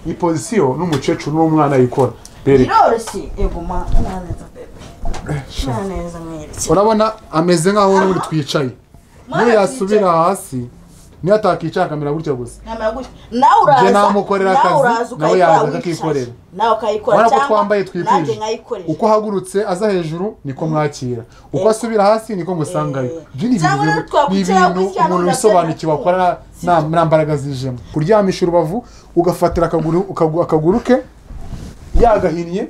iyi pozisiyo n'umukecuru n'umwana yikora bereka biroroshye yego ma nta neza pepe nta neza mwereke urabona ameze nk'aho n'ubundi twicaye niyo yasubira hasi niyo atakicara akamera gutya gusa namara gutya nawe uraza Njye namukorera nawe akazi, uraza nawe ukayikora yaza wicaye. akakikorera. nawe ukayikora urabona ko cyangwa twambaye nanjye twikwije nkayikorera uko ahagurutse aza hejuru niko mwakira uko asubira hasi niko musangayo Eh. ibyo ni Cyangwa ibintu rero twakwicara ni ibintu gutya umuntu n'ugaterura. wisobanukiwe akora nta- nta- nta mbaraga zijemo kuryamisha urubavu ugafatira akaguru akagu- akaguru ke yagahinnye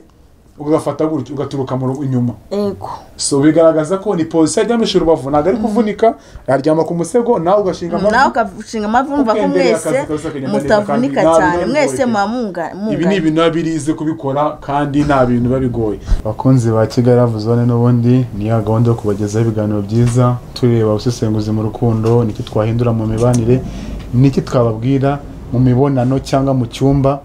ugafata gutya ugaturuka mu ru- inyuma yego so bigaragaza ko ni pozisiyo aryamisha urubavu ntabwo ari kuvunika aryama ku musego nawe ugashinga nawe ugashinga amavumva ko Ukendera mwese akazi kose akagenda neza mutavunika kandi nta cyane bibazo mwese bifite. muba munga- ibi ni mungana ibintu biba birize kubikora kandi nta bintu biba bigoye abakunzi ba kigali love zone n'ubundi ni ya gahunda yo kubagezaho ibiganiro byiza tureba ubusesenguzi mu rukundo niki twahindura mu mibanire niki twababwira mu mibonano cyangwa mu cyumba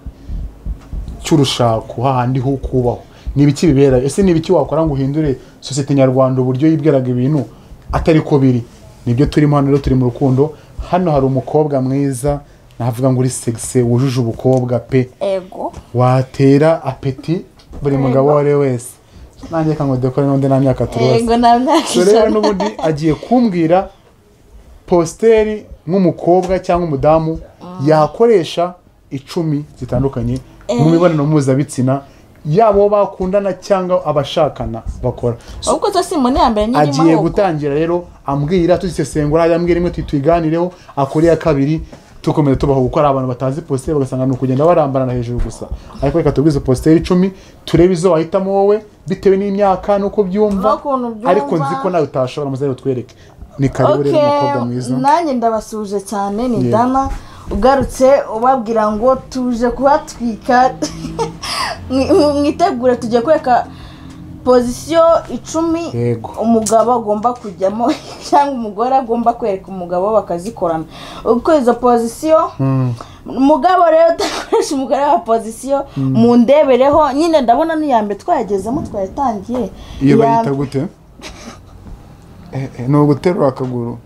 cy'urushako hahandi ho kubaho ni ibiki bibera ese ni ibiki wakora ngo uhindure sosiyete nyarwanda uburyo yibwiraga ibintu atari ko biri nibyo turimo hano rero turi mu rukundo hano hari umukobwa mwiza navuga ngo uri segise wujuje ubukobwa pe ego watera apeti buri mugabo uwo ari we wese nanjye reka ngo dukore n'undi nta myaka turi ego bose nta myaka so rero ijana n'ubundi agiye kumbwira positeri nk'umukobwa cyangwa umudamu yakoresha icumi zitandukanye mu mibonano mpuzabitsina yaba uwo bakundana cyangwa abashakana bakora So, ahubwo cyo simbona iya mbere nyiri agiye mahoko gutangira rero ambwira tuzisesengura hajya ambwira imwe tuyiganireho akora iya kabiri tukomeza tubaho kuko hari abantu batazi positeri bagasanga ni ukugenda barambarana hejuru gusa ariko reka tubwize positeri icumi turebe izo wahitamo wowe bitewe n'imyaka n'uko byumva N'ukuntu byumva. ariko nzi ko nawe utashobora maze rero twereke ni karibu ok rero umukobwa mwiza nanjye ndabasuhuje cyane ni Yeah. dana ugarutse ubabwira ngo tuje kuhatwika Mwi- mwitegure tugiye kwereka pozisiyo icumi Yego. umugabo agomba kujyamo cyangwa umugore agomba kwereka umugabo bakazikorana uko izo pozisiyo Mm. umugabo rero udakoresha umugore wa pozisiyo mu ndebereho nyine ndabona n'iya mbere twayagezemo twayatangiye iyo Iya bayita mbere- gute Eh, eh, ni uguterura akaguru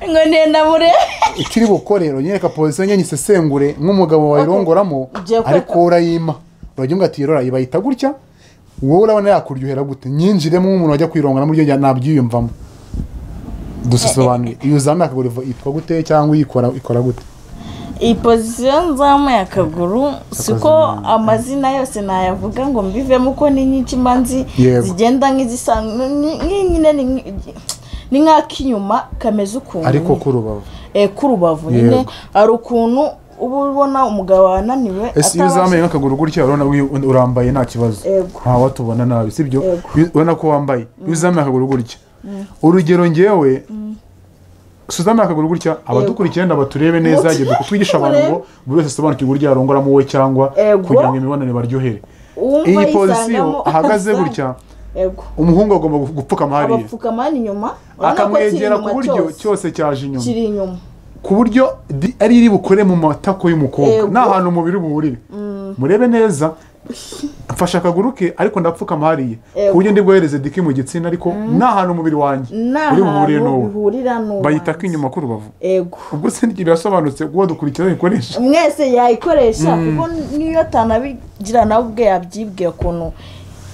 ngo ntenda murebe ikiri bukorero nyereka pozisiyo nyine isesengure nk'umugabo wayirongoramo Ugiye kweka. ariko wowe urayima urajya umubwira ati yorora ibayita gutya wowe urabona yakuryohera gute nyinjiremo nk'umuntu wajya kwirongoramo iryo jya nabyiyumvamo dusobanuye iyo uzamuye akaguru yitwa gute cyangwa ikora ikora gute iyi pozisiyo nzamuye akaguru si uko Akazamuye. amazina yose nayavuga ngo mbivemo uko ni nyinshi mba nzi Yego. zigenda nk'izisa ni- ni- nyine ni nk- ni nk'ak'inyuma kameze ukuntu ariko nyine. kurubavu Eh, k'urubavu nyine Yego. hari ukuntu uba ubona umugabo wananiwe ese iyo atabasha- uzamuye nk'akaguru gutya urabona wi- urambaye nta kibazo Yego. nta watubona nabi sibyo Yego. Iyo- urabona ko wambaye iyo uzamuye akaguru gutya urugero ngewe si uzamuye akaguru gutya abadukurikiye wenda baturebe neza Muti- igihe twigisha abantu ngo buri wese asobanukirwe uburyo yarongoramo we cyangwa Yego. kugira ngo imibonano ibaryohere Uwumva iyi yisangamo pozisiyo ahagaze asanga. gutya Yego. umuhungu agomba gupfukama hariya abapfukama hano inyuma urabona ko kiri akamwegera ku inyuma buryo cyose cyaje inyuma kiri inyuma ku buryo di- ari iri bukore mu matako y'umukobwa Yego. ni ahantu umubiri buhurire murebe neza mfashe akaguru ke ariko ndapfukama hariya Yego. ku buryo ndi bwohereze diki mu gitsina ariko ni ahantu umubiri wanjye ni uri buhurire ahantu n'uwo bihurira n'uwo bayita ko hanze. inyuma k'urubavu yego ubwo se n'igihe birasobanutse kuko dukurikira bikoresha mwese yayikoresha kuko niyo atanabigira nawe ubwe yabyibwiye ukuntu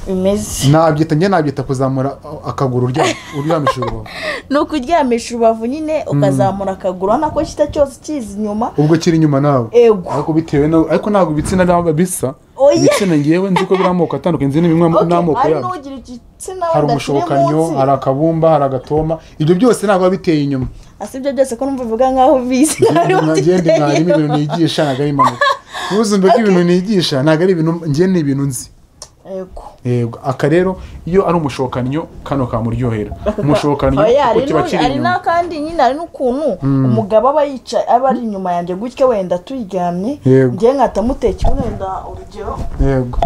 bimeze nabyita njye nabyita kuzamura uh, akaguru urya- uryamisha urubavu ni ukuryamisha urubavu nyine ukazamura akaguru urabona ko kita cyose kiza inyuma ubwo kiri inyuma nawe ego ariko bitewe na ariko ntabwo ibitsina naba bisa Oya. ibitsina ngewe nzi ko biri amoko atandukanye nzi n'imwe Ok, n'amoko hari yabyo n'ugira igitsina hari udakiri umushobokanyo munsi hari akabumba hari agatoma ibyo byose ntabwo biba biteye inyuma asa ibyo byose ko numva uvuga nkaho bizi ntari ngende mwarimu butiteyeho ibintu nigisha ntabwo ari impanuka ntuzumve ko ibintu nigisha ntabwo ari ibintu ngewe ni ibintu nzi yego yego aka rero iyo ari umushokanyo kano kamuryohera umushokanyo Oya, kuko hari kiba n'u- kiri hari inyuma n'akandi nyine hari n'ukuntu umugabo aba yicaye aba ari inyuma yanjye gutya wenda turyamye Yego. ngewe nkahita mutekera wenda urugero yego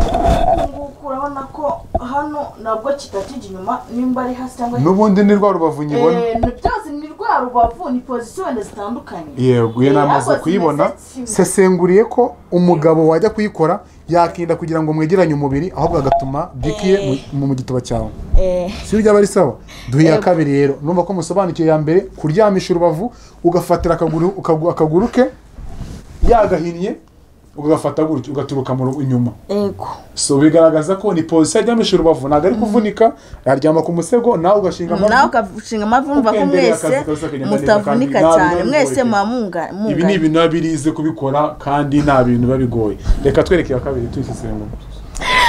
nguku urabona ko hano nabwo kitakijya inyuma nimba ari hasi cyangwa n'ubundi ni rwa rubavu nyibona Eh, ni byose ni rwa rubavu ni pozisiyo wenda zitandukanye yego iyo Eh, namaze ariko kuyibona zimeze kimwe. sesenguriye ko umugabo wajya kuyikora yakirinda kugira ngo mwegeranye umubiri ahubwo agatuma dikiye mu gituba cyawe Eh, si byaba ari sawa duhe iya Yego. kabiri rero numva ko musobanukiwe ya mbere kuryamisha urubavu ugafatira akaguru akagu- akaguru ke yagahinnye ugafata gutya ugaturuka mu rugo inyuma yego so bigaragaza ko ni pozisiyo aryamishije urubavu ntabwo ari kuvunika yaryama ku musego nawe ugashinga nawe ugashinga amavi wumva ko Ukendera akazi mwese kose kagenda neza mutavunika kandi nta cyane bibazo mwese bigoye. muba munga- ibi ni mungana ibintu biba birize kubikora kandi nta bintu biba bigoye reka twereke iya kabiri tuyisesengura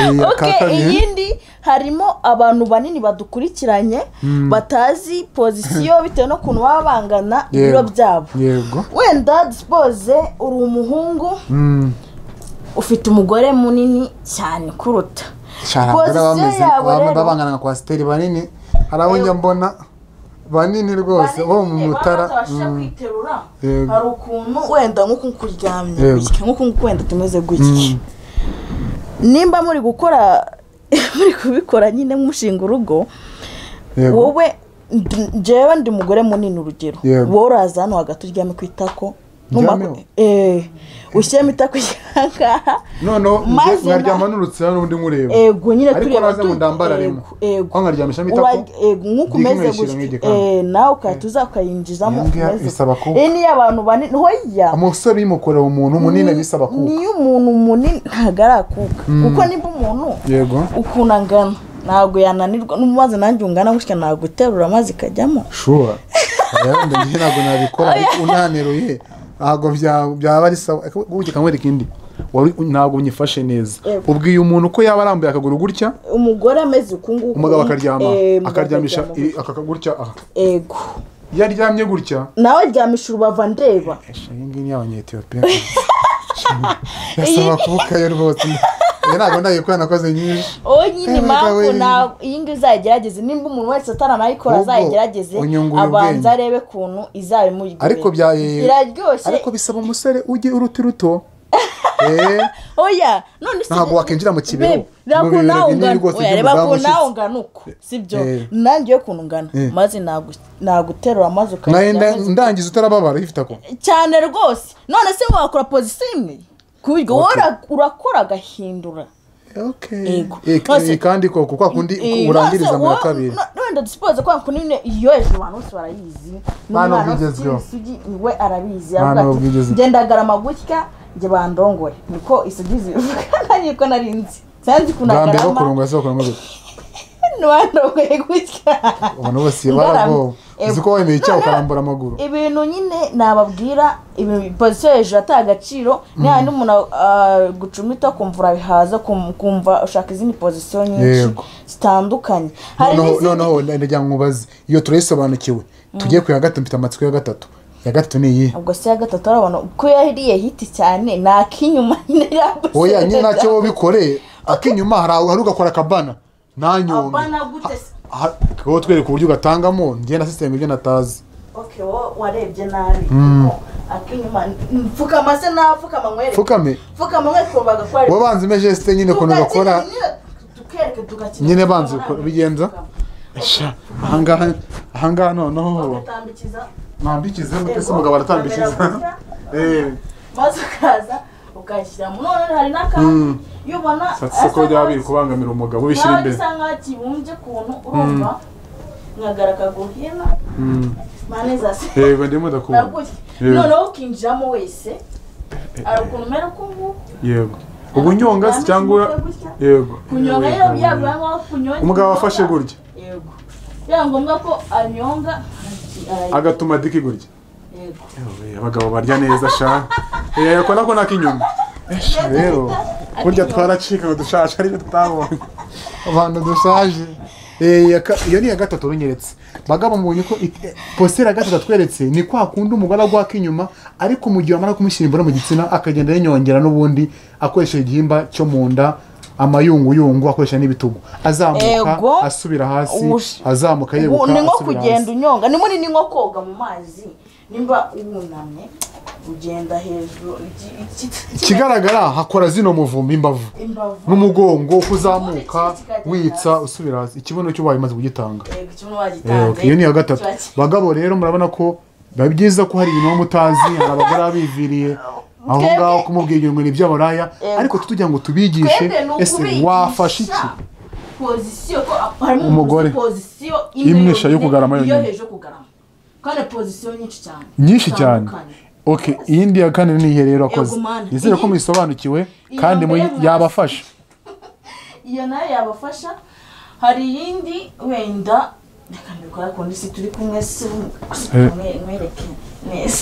iya ok iyindi harimo abantu banini badukurikiranye batazi pozisiyo bitewe n'ukuntu baba bangana Yego. ibiro byabo yego wenda disipoze uri umuhungu Mm, ufite umugore munini cyane kuruta shara abagore Position bameze yawe abantu rero. babangana nka kwasiteri banini hari abo njya mbona banini rwose bo mu mutara batabashije mm, kwiterura Yego. hari ukuntu wenda nk'uku kuryamye Yego. gutya nk'uku nguku wenda tumeze gutya nimba muri gukora muri kubikora nyine mushinga urugo yego wowe ndi- njyewe ndi umugore munini urugero Yego. wowe uraza hano hagati uryame ku itako numara- Ndyame? eh, ushyiremo itako ikihangaha noneho njye maze na- nkaryama n'urutsira n'undi nkureba ego nyine ariko tureba naze ngo tu- ndambararemo ego, ego aho nkaryamishamo Urag- itako eh, nk'uko Ndiga umeze nkayishyira gutya nk'igikanka. eh, nawe ukahita uza ukayinjizamo Iyo ngiyo umeze gutya. isaba kuba. iyi niyo abantu banini hoya umusore yimukorera umuntu munini bisaba kuba niyo umuntu munini ntabwo arakuka kuko nimba umuntu yego ukuntu angana ntabwo yananirwa n'umaze nanjye ungana gutya ntabwo uterura amazi ikajyamo shuwa rero njye ntabwo nabikora ariko unaneruye ntabwo bya- byaba ari sawa Ariko ubuki kamwereka indi wari ntabwo unyifashe neza Yego. ubwiye umuntu ko yaba arambuye akaguru gutya umugore ameze uku nguku umugabo akaryama eh, umugabo akaryamisha akaryama. iri- aka gutya aha ego iyo aryamye gutya nawe ryamisha urubavu ndeba Esha, iyi ngiyi ni abanyetiyopiya birasaba kubukayo rwose Iyo ntabwo ndayikora nakoze nyinshi uwo nyine Eh, impamvu bagabo, ntabwo iyi ngiyi uzayigerageze nimba umuntu wese ataranayikora Ahubwo azayigerageze unyungura ubwenge. abanza arebe ukuntu izabimugirira ariko bya- iraryoshye ariko bisaba umusore ujye uruti ruto Eh, oya none si ntabwo wakinjira mu kibero Babe, reba mu bibero binini ukuntu nawe ungana rwose oya reba by'umudamu ukuntu nawe ushyitse ungana uku sibyo Eh. nanjye yo ukuntu ungana Eh. maze nagu- naguterura maze nawe ukarya nda- ndangiza utarababara uyifite ako cyane rwose none se wakora pozisiyo imwe ku buryo wowe ura- urakora agahindura Okay. Yego. Eh, Nose- eh, kandi ko kwa kundi Eh, urangiriza nose mu ya wo- kabiri no- wenda disipoze kwa kuntu nyine iyo hejuru abantu bose barayizi Nta n'umwana n'ubwo ufite igezweho. isugi we arabizi Nta aravuga n'ubwo igezweho. ati gendagarama gutya njye bandongoye niko isugi zivuga nanjye ko nari nzi sanzi bwa mbere kunagarama bakurunga se bakurunga gutya ntiwandongoye gutya abantu bose Ngaramye. barabwoba Ego. uzi ko wemeye icyaha Noneho- ukarambura amaguru ibintu nyine nababwira ibintu pozisiyo hejuru ata agaciro nihaye n'umuntu ah, gucumita kumva urabihaza kum- kumva ushaka izindi pozisiyo nyinshi Yego. zitandukanye hari noneho n'izindi noneho ndagira ngo mubaze iyo turayisobanukiwe tugiye ku ya gatatu mfite amatsiko ya gatatu ya gatatu ni iyi ubwo se ya gatatu ari abantu ko yariye hiti cyane ni ak'inyuma nyine yambuze oya nyine ntacyo wabikore ak'inyuma hari aho- hari ugakora akabana nta nyombe abana gute se Ha- wowe twereka uburyo ugatangamo njye na sisiteme ibyo natazi okay wowe warebye nabi kuko ak'inyuma mfukama se napfukama nkwereke pfukame mfukama nkwereke ubu bagakora wowe banza imeze sisite nyine ukuntu bakora tukereke tugakina nyine banza ukora- bigenza Sha, ahangaha ahangaha noneho ugatambikiza mwambikize mutese Yego. umugabo aratambikiza Kamera Eh, maze ukaza ukayashyiramo none hari n'akandi iyo ubona satse ko byaba biri kubangamira umugabo ubishyira nawe imbere bisa nkaho kibumbye ukuntu urumva nkagara akaguru hino mpande zasi yego ndimo ndakubona nagutya Yego. noneho ukinjiramo wese hari ukuntu umera uko nguko yego uba unyonga se cyangwa yego kunyonga rero byaba nkaho kunyonga umugabo afashe gutya yego byaba ngombwa ko anyonga ara- agatuma adika gutya yego Ewe, abagabo barya neza sha Eh, ko nako n'inyuma rero burya twaracika ngo dushaje ariko tutabonye abantu dushaje Eh, iya ka- iyo ni iya gatatu runyeretse bagabo mbonye ko it- positeri ya gatatu atweretse ni kwa kundi umugore agwa ak'inyuma ariko mu gihe wamara kumushyira imbere mu gitsina akagenda yanyongera n'ubundi akoresheje igihimba cyo mu nda amayunguyungu akoresha n'ibitugu Ego. azamuka asubira hasi Ubush- azamuka Ubu yeguka ni nko asubira kugenda hasi unyonga ni munini nko koga mu mazi nimba wunamye ugenda hejuru iki- iki- iki- ikigaragara hakora zino muvumba imbavu imbavu n'umugongo kuzamuka witsa usubira hasi ikibuno cyo ubaye umaze kugitanga Yego, ikibuno Eh, wagitanze okay, iyo ni iya gatatu kiba ki- bagabo rero murabona ko biba byiza ko hari ibintu waba utazi hari abagore baba biviriye aho Twebwe- ngaho kumubwira ibintu ni iby'abaraya Yego. ariko tutugira ngo tubigishe Twebwe ni ese ukubigisha wafashe iki pozisiyo ko harimo Umugore. pozisiyo Imwe isha yo kugarama yonyine yonyine. iyo hejuru yo kugarama kandi pozisiyo nyinshi cyane nyinshi cyane Zitandukanye. okay iyindi ya kane ni iyihe rero akoze Yego, man. nizere ko Iyi- muyisobanukiwe iya kandi mbere muyi- mwa- yabafasha iyo nayo yabafasha hari iyindi wenda reka mbikora kundi si turi kumwe si Eh. mwereke neza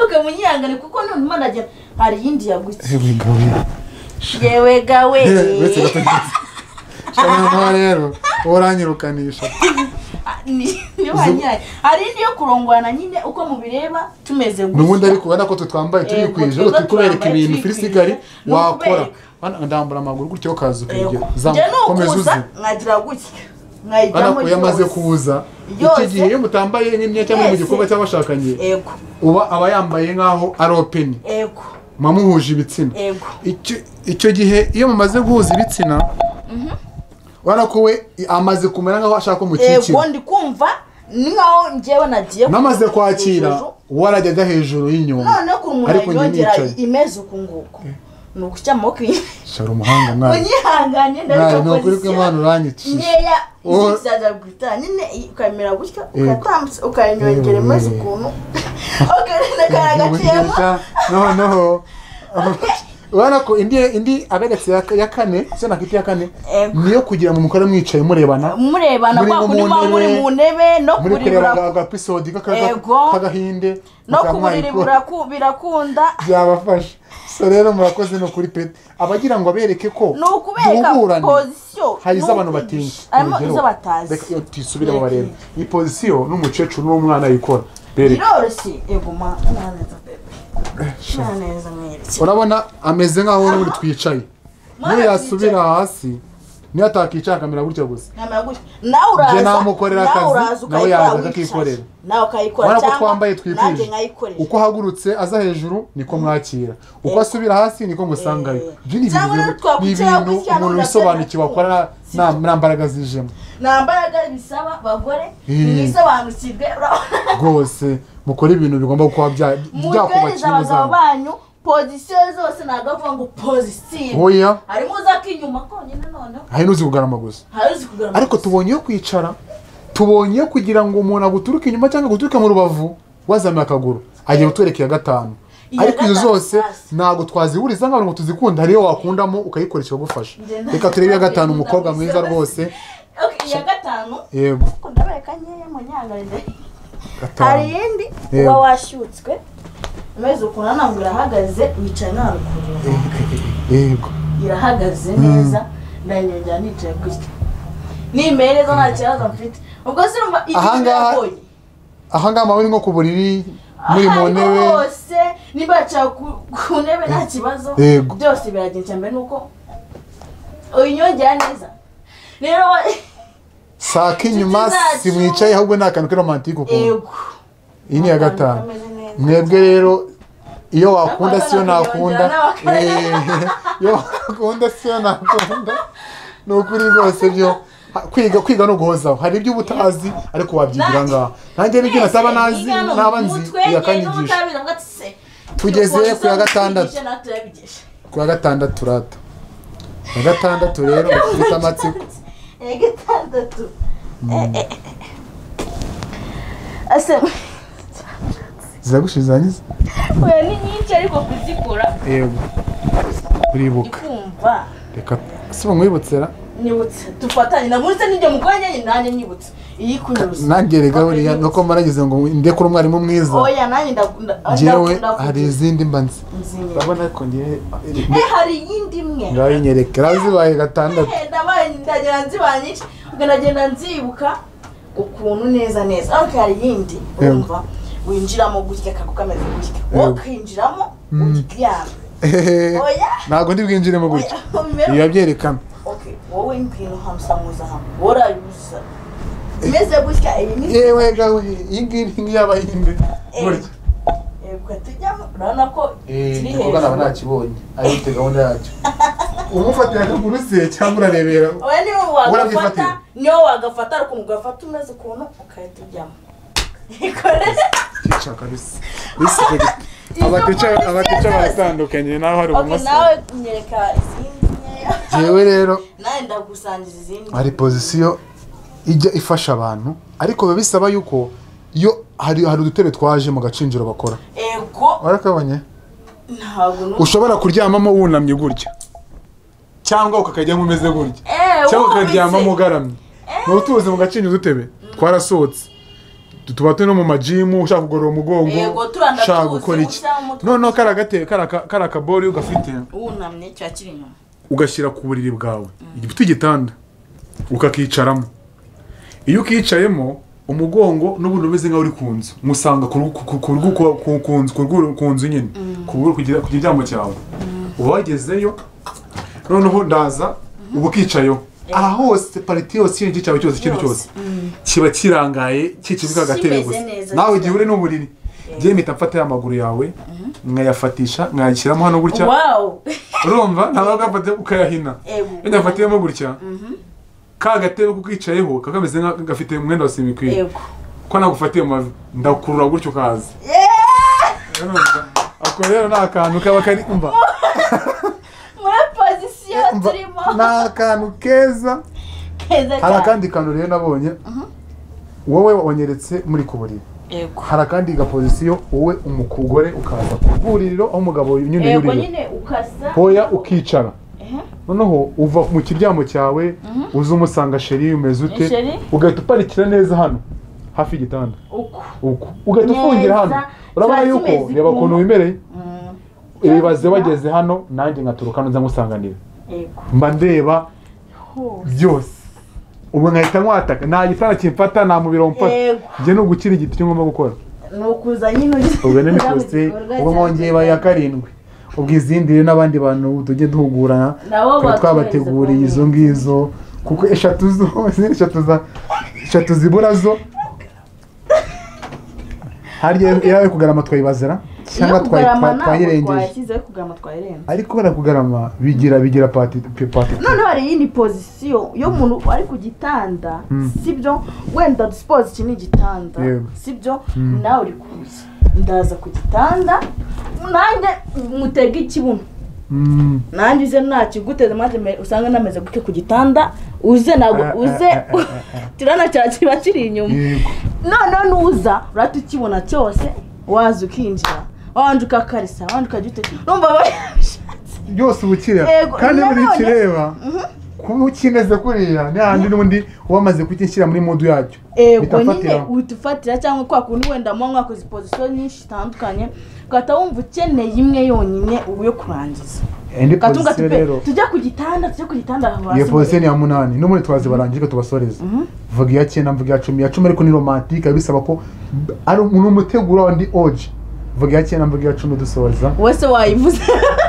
ukamunyihangane kuko none imana ajya hari iyindi yagutse yewe gabira yewe gawe uretse gatoki cyane nawe rero wowe uranyirukanisha Ni- niyo wanyaye hari indi yo kurongorana nyine uko mubireba tumeze n'ubundi ariko ubona ko twambaye turi Yego, kwije twiza turi kubereka twambaye ibintu turi firisigari kwije. Ni wakora ukubereka. Bana, ndambura amaguru gutya ukaza Yego. ukegera njya komeza uzi nukuza nkagira gutya bana nkayijyamo ko iyo amaze yose. kuza icyo Yose. gihe iyo mutambaye nk'imyenda cyangwa mu Yese. gikorwa cy'abashakanye yego uba aba yambaye nk'aho ari openi yego muba muhuje ibitsina yego Icyo- icyo gihe iyo mumaze guhuza ibitsina urabona ko we amaze kumera nk'aho ashaka ko yego mukikira ndi kumva ni nkaho njyewe nagiye n'amaze ku- kwakira hejuru. we arajyaga hejuru y'inyuma noneho ko ariko umuntu njye yongera nicaye imeze uku nguku ni uguca amaboko inyuma shara umuhanga mwana unyihanganye mwana ndabona ni ukuri ko imana uranyicishije nkeya Wowe- izaza guhita nyine ukamera gutya Yego. ukatambutsa ukayanyongera Yego, imeze yego. ukuntu ukarenda karagaciyemo Ubunyesha, noneho urabona ko indi indi aberetse ya- ya kane se nakita iya kane Ego. niyo kugira mu mukore mwicaye murebana murebana Muri kwa mu kundi muba muri ntebe, mu ntebe no muri kureba aga- kuribura agapisodi k'akaga- Ego. k'agahinde no mukaba kuburiri mwayikora. buraku- birakunda byabafasha so rero murakoze ni ukuri pe abagira ngo abereke ko ni ukubereka duhurane. pozisiyo hari ni iz'abantu ukwigisha. batinya harimo Urugero, izo batazi reka iyo tuyisubiremo barebe iyi pozisiyo n'umukecuru n'umwana yikora bereka biroroshye yego ma mwaneza bebe mwaneza mwereke urabona ameze nk'aho n'ubundi twicaye niyo yasubira hasi niyo atakicara akamera gutya gusa Namara gutya. nawe uraza Njye namukorera nawe akazi, uraza nawe ukayikora yaza wicaye. akakikorera. nawe ukayikora urabona ko cyangwa twambaye nanjye twikwije nkayikoresha uko ahagurutse aza hejuru niko mwakira uko asubira hasi niko musangayo Eh. ibyo ni ibintu Cyangwa rero bibiri- ni twakwicara ibintu gutya umuntu n'undi wisobanukiwe akabona akora nta nta mbaraga zijemo nta mbaraga bisaba bagore Eh. mwisobanukirwe urabona rwose mukora ibintu bigomba kuba bya- mugereza byakubakira abagabo umuzango banyu pozisiyo zose ntabwo avuga ngo pozisiyo oya harimo uza k'inyuma konyine noneho hari n'uzi kugarama gusa hari uzi kugarama ariko tubonye iyo kwicara tubonye iyo kugira ngo umuntu aguturuke inyuma cyangwa aguturuke mu rubavu wazamuye akaguru agiye kutwereka iya gatanu Iya ariko izo gatanu zose hasi. ntabwo twazihuriza nk'abantu ngo tuzikunde hari iyo wakundamo ukayikoresha ikagufasha reka turebe iya gatanu umukobwa mwiza rwose Okay, iya gatanu yego ko ndabereka nkeya mu nyangarire hari gatanu iyindi Yego. uba washyutswe umeze ukuntu ntabwo irahagaze wicaye nta rukurura yego irahagaze neza ndanyongera nicaye gutya nimereza nta kibazo mfite ubwo se urumva igihe Ahangaha- biragoye. aha ngaha muri nko ku buriri muri mu Aha ariho ntebe hose niba yicaye ku, ku ntebe nta kibazo Yego. byose biragenda icya mbere ni uko uyinyongera neza rero wa- saka inyuma Inshuti zacu. si mwicaye ahubwo ni akantu k'iromantike ukuntu ego iyi ni iya gatanu Akantu kameze neza. mwebwe rero iyo wakunda Nawe siyo nawe nakunda nawe Eh, iyo wakunda siyo nakunda ni ukuri rwose byo Ha- kwiga kwiga no guhozaho hari ibyo uba utazi ariko wabyigira Nanjye- ngaha nanjye n'ibyo nataba nazi Igano naba mu nzi mutwe, njye yakanyigisha n'ubutabire bwa tse. Tugeze Ubwo ku ya uzaba gatandatu. utwigisha natwe turabigisha. ku ya gatandatu rata ku ya gatandatu rero ufite amatsiko Ya gatandatu Eh, eh, eh. ase ziragushiza nyiza oya ni nyinshi ariko kuzikora yego uribuka ikumva reka si bamwibutse ra nyibutse dufatanye nabunze n'ibyo mukora nyine nanjye nyibutse iyi kunyibutse nanjye rega buriya Nyibutse. nuko marageze ngo ndekure umwarimu mwiza oya nanjye ndakunda njyewe hari izindi mbanza urabona ko ngewe eh hari iyindi imwe ngaho inyereke zibaye gatandatu Eh, ndabaye ndagenda nziba nyinshi ubwo ndagenda nzibuka ukuntu neza neza ariko hari iyindi Yego. wumva winjiramo gutya akagu kameze gutya Yego. wakinjiramo uryamye oya ntabwo ndibwinjiremo gutya oya bimera- biba byerekana Okay, wowe ngwino hamusamuza hamwe worabibuza imeze gutya ibi ni yewe gawe iyi ngiyi nk'iy'abahinde Eh, gutya yego tujyamo urabona ko kiri kuko naba hejuru ntakibonye ari ifite gahunda yacyo umufatira akaguru se cyangwa urarebera oya niba wagafata Warabyifatira? niyo wagafata ariko ugafata umeze ukuntu ukahita ujyamo ikorere kica kabisa bisi abatica abatica baratandukanye naho hari Ok, ubumoso nawe nyereka izindi nkeya yewe rero nawe ndagusangiza izindi hari pozisiyo ijya ifasha abantu ariko biba bisaba yuko iyo hari hari udutebe twaje mu gacinjiro bakora ego warakabonye ntabwo numva ushobora kuryamamo wunamye gutya cyangwa ukakajyamo umeze gutya eee cyangwa ukaryamamo ugaramye ni utuzi mu gacinjiro udutebe twarasohotse Tu- tuba turi no mu majimu ushaka kugorora umugongo Yego, turanda ushaka tuzi, gukora iki ushyira mu mutwe. noneho kariya gatebe kariya ka- kariya kabori ugafite wunamye cya kiri inyuma ugashyira ku buriri bwawe igifite igitanda ukakicaramo iyo ukicayemo umugongo n'ubundi umeze nk'aho uri ku nzu musanga ku rugu- ku- ku- ku rugu- ku- ku- ku nzu- ku rugu- ku nzu nyine ku buru- kugira ku kiryamo cyawe uba wagezeyo noneho ndaza uba ukicayeho aha hose pariti yose ikintu cyawe cyose ikindi cyose kiba kirangaye kikibuga agatebe Kimeze gusa neza, nawe igihe kira- uri n'uburiri njyewe mpita mfata ya maguru yawe nkayafatisha nkayashyiramo hano gutya wawu urumva ntabwo ugafata ukayahina Ego. iyo ugafatiyemo gutya ka gatebe kuko ukicayeho kaba kameze nka- gafite umwenda wa simikwiye yego ko nagufatiye mu mavi ndakurura gutya ukaza Urumva? ako rero ni akantu kaba kari umva muri pozisiyo umva, turimo ni akantu keza keza hari cyane akandi kantu rero nabonye wowe wanyeretse muri ku buriri yego hari akandi gapozisiyo wowe umukugore ukaza ku bwuriro aho umugabo nyine yego yurira nyine ukasa hoya ukicara Ehe. noneho uva mu kiryamo cyawe uza umusanga sheri umeze ute Sheri? ugahita uparikira neza hano hafi y'igitanda uko uko ugahita Neza, ufungira hano urabona kiba yuko kimeze reba ukuntu ukuntu. wimereye Mm, ibibaze wageze hano nanjye nkaturuka hano nza ngusanganira yego mba ndeba hose byose ubu nkahita nkwataka nta gitanda kimfata nta mubiri wamfata Yego. njye ni ugukira igiti cyo ngomba gukora ni ukuza nyine ugeze ubwo ni mikosite ubwo mwongeye baye iya karindwi ubwo izindi rero n'abandi bantu tujye duhugurana Nabo twari batuhereze twabateguriye kandi. izo ngizo kuko eshatu zose eshatu za eshatu zibura zo harya iyo kugarama twayibazira cyangwa twayi- twa- twayirengeje twashyizeho kugarama twayirenze ariko kubera kugarama bigira bigira pati pati noneho hari iyindi pozisiyo iyo umuntu ari ku gitanda si byo wenda dusipoze iki ni igitanda Yego. si byo nawe uri kuza ndaza ku gitanda nanjye mutega ikibuno Mm. nanjye uze nakiguteze maze me- usange nameze gutyo ku gitanda uze ntabwo Ah, ah, uze ah, ah, kirana cya kiba kiri inyuma Yego. noneho nuza urahita ukibona cyose waza ukinjira wabanje ukakarisa wabanje ukajya ute numva babishatse byose ubukira Yego, kandi nanone- buri kireba kuba ukimeze kuriya n'ahandi n'undi wamaze kukishyira muri modu yacyo ego bitafatira nyine uhita ufatira cyangwa kwa kundi wenda muba mwakoze pozisiyo nyinshi zitandukanye ugahita wumva ukeneye imwe yonyine ubu yo kurangiza indi ugatunga pozisiyo rero tupe tujya ku gitanda tujya ku gitanda iyo pozisiyo hasi ni iya munani n'ubundi twazibarangije tubasoreze mvuga iya cyenda mvuga iya cumi iya cumi ariko ni romantike bisaba ko ari ni umuteguro wa ndi oji mvuga iya cyenda mvuga iya cumi dusoza wese wayivuze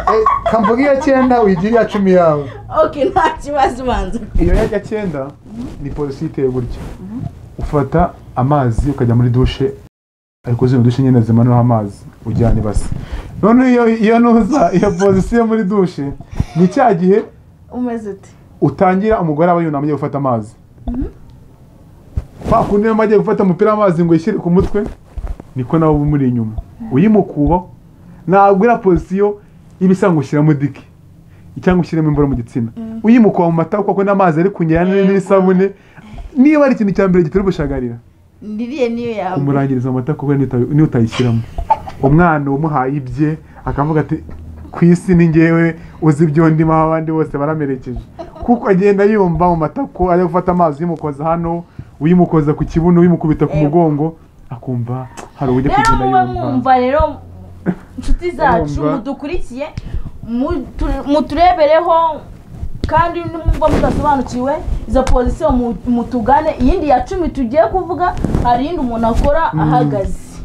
Eh, ka mvuga iya cyenda uyigire iya cumi yawe ok nta kibazo ubanza iyo yajya cyenda ni polisi iteye gutya ufata amazi ukajya muri dushe ariko zino dushe nyine zimanuyeho amazi ujyana ibasi noneho iyo iyo nuza iyo pozisiyo muri dushe ni cya gihe umeze ute utangira umugore aba yunamye agiye gufata amazi kwa kundi niba agiye gufata umupira w'amazi ngo yishyire ku mutwe niko nawe uba umuri inyuma uyimukubaho ntabwo iriya pozisiyo iba isa ngo ushyiramo diki cyangwa ushyiremo imboro mu gitsina uyimukuba mu matako kuko n'amazi ari kunyera n- n'isabune niba ari ikintu cya mbere gitera ubushagarira niriye niyo yawe umurangiriza mu matako kuko niyo uta- niyo utayishyiramo umwana wamuhaye ibye akavuga ati ku isi ni ngewe uzi ibyo ndimo aho abandi bose baramerekeje kuko agenda yumva mu matako ajya gufata amazi uyimukoza hano uyimukoza ku kibuno uyimukubita ku Yego. mugongo akumva hari uburyo rero kugenda muba yumva mwumva rero inshuti zacu Mwumva. mudukurikiye mutu- muturebereho kandi nimba mudasobanukiwe izo pozisiyo mu- mutugane iyindi ya cumi tugiye kuvuga hari iyindi umuntu akora ahagaze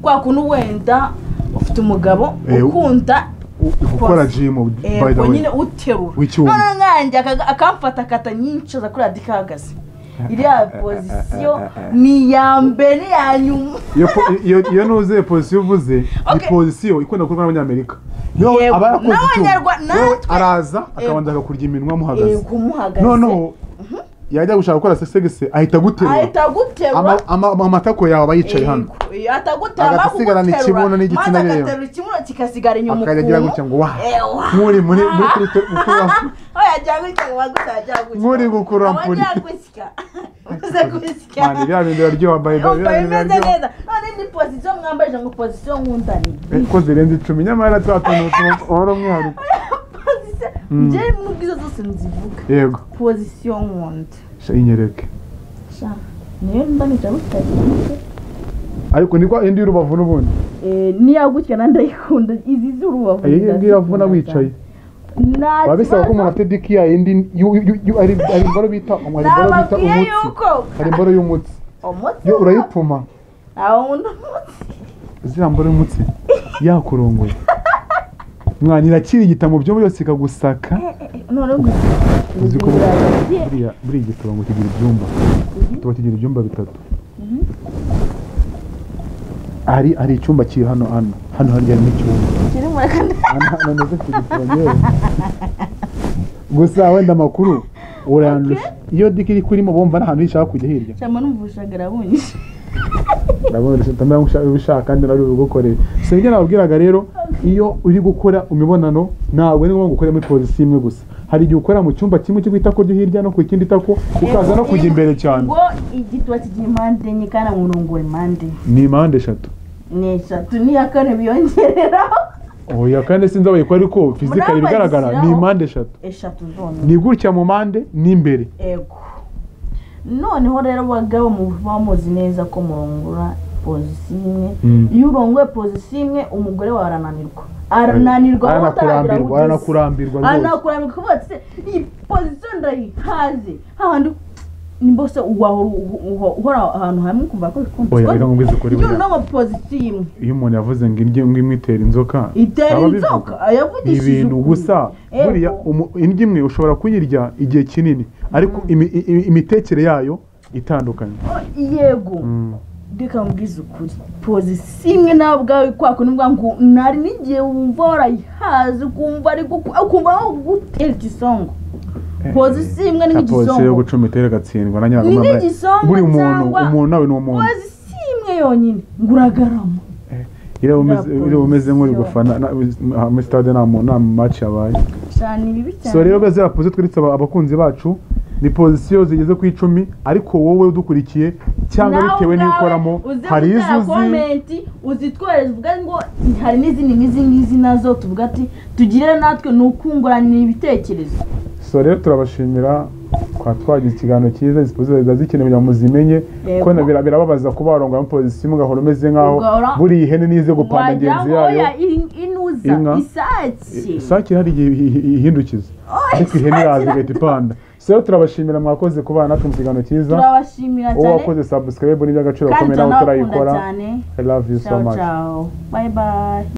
kwa kuntu wenda ufite umugabo Eh, ukunda U- gukora jimu by the ego way nyine uterura W'icyuma. noneho nkanjye aka- akamfata akata nyinshi aza kuri radiyo ahagaze iriya pozisiyo ni iya mbere ni iya nyuma iyo po- iyo- iyo nuze iyo pozisiyo uvuze ni Okay. pozisiyo ikunda gukorwa n'abanyamerika niyo Yego. aba yakoze icyuma N'abanyarwa- wewe natwe. araza akabanza akakurya iminwa muhagaze ego umuhagaze noneho yajya gushaka gukora sesegese ahita guterura ahita aguterura Ama- ama- ama- amatako yawe aba yicaye hano ataguterura Agasigarana ikibuno n'igitsina rero. agaterura ikibuno kikasigara inyuma Akajya agira gutya ngo waha. Nk'uri muri- muri kuri te- gukura- yajya gutya ngo bagutya yajya gutya Nk'uri gukura mpuri. abajya gusya uze gusya Mani, bya bindi biraryoha by the way, Yumva bya bindi bimeze biraryoha neza none n'izindi pozisiyo mwambarije ngo pozisiyo nkunda ni ko zirenze icumi nyamara twa tuntu tu- uhora umwihariko pozisiyo njyewe nubwo izo zose nzivuga yego pozisiyo nkunda sha inyereke Sha, niyo mba nicara butari ariko ni kwa indi y'urubavu n'ubundi niya gukina ndayikunda izi z'urubavu iyi ngiyi iravuna wicaye biba bisaba ko umuntu afite diki ya indi yu- yu- yu- hari hari imboro bita hari imboro bita nababwiye umutsi yuko hari imboro y'umutsi umutsi yo urayipfuma ntawe nkunda umutsi ziriya mboro y'umutsi yakurongoye mwana irakira igitabo byo byose ikagusaka none ngo uzi ko buriya uragiye buriya- buriya igitabo ngo kigira ibyumba tuba kigira ibyumba bitatu hari hari icyumba kiri hano hano hano harya harimo icyumba kiri muri kane hano hano ndetse ku gitabo yewe gusa wenda amakuru urandusha iyo diki iri kurimo bumva nta hantu ishaka kujya hirya cyangwa n'umuvushaga arabunyishi ndabona urashaka utamenya ngo ushaka- ubishaka kandi nawe ubugukorere si ibyo nababwiraga rero iyo uri gukora imibonano ntabwo ari ngombwa gukora muri pozisiyo imwe gusa hari igihe ukora mu cyumba kimwe cyo ku itako ryo hirya no ku ikindi tako ukaza no kujya imbere cyane ngo igituba kigira impande enye kandi amurongora impande ni impande eshatu ni eshatu n'iya kane biyongereraho oya kandi sinzabaye ko ariko fizika Murabazisiraho. ibigaragara ni impande eshatu eshatu zonyine ni gutya mu mpande n'imbere ego noneho rero bagabo muba muzi neza ko murongora pozisiyo imwe Mm. iyo urongoye pozisiyo imwe umugore wawe arananirwa arananirwa aho utaragera aho aranakurambirwa ugeze. aranakurambirwa rwose anakurambirwa kuvuga ati "Se, iyi pozisiyo ndayihaze hahandi nimba se wahora uhu- uhu- uhora ahantu hamwe ukumva ko bikunze oya reka ngubwize ukuri iyo buriya urongo pozisiyo imwe iyo umuntu yavuze ngo indyo imwe imwitera inzoka itera aba abivuga. inzoka ayavugishije ibintu ukuri. gusa Ego. buriya umu- indyo imwe ushobora kuyirya igihe kinini ariko imi- i- i- imitekere yayo itandukanye yego reka mbwize ukuri pozisiyo imwe nawe ubwawe kwa kundi mvuga ngo nari n'igihe wumva warayihaze ukumva ari guku- ukumva aho gutera ikisongo pozisiyo imwe ni nka polisi yo nk'igisongo gucuma itera igatsindwa na ni nyirakamana nk'igisongo buri muntu cyangwa umuntu nawe ni umuntu pozisiyo imwe yonyine ngo uragarama iriya umeze- Nta iriya umeze nk'uri polisi. gufana na- aha muri stade nta muntu nta maci yabaye cyane bibi cyane so rero ziriya pozi twitse abakunzi bacu ni pozisiyo zigeze ku icumi ariko wowe udukurikiye cyangwa Nawe bitewe ubwawe n'ikoramo uze hari gutera izo uzi komenti uzitwohereza uvuga ngo hari n'izindi n'izi ngizi nazo tuvuga ati tugire natwe ni ukungurana ibitekerezo so rero turabashimira twaba twagize ikiganiro cyiza izi pozisiyo ziba zikenewe kugira ngo muzimenye Yego. kuko na- bira- birababaza kuba warongora muri pozisiyo imwe ugahora umeze nk'aho Ugahora buriya ihene nize gupanda wagira ngenzi ngo yayo oya in- inuza Inka. isake sake hari igihe ihi- ihi- ihindukiza ariko ihene iraza igahita ipanda so rero turabashimira mwakoze kubana natwe mu kiganiro cyiza turabashimira uwo cyane wakoze sabusikarayibu ni iby'agaciro kandi gakomeye nawe tunabakunda utarayikora cyane i love you so ciao much ciao bye bye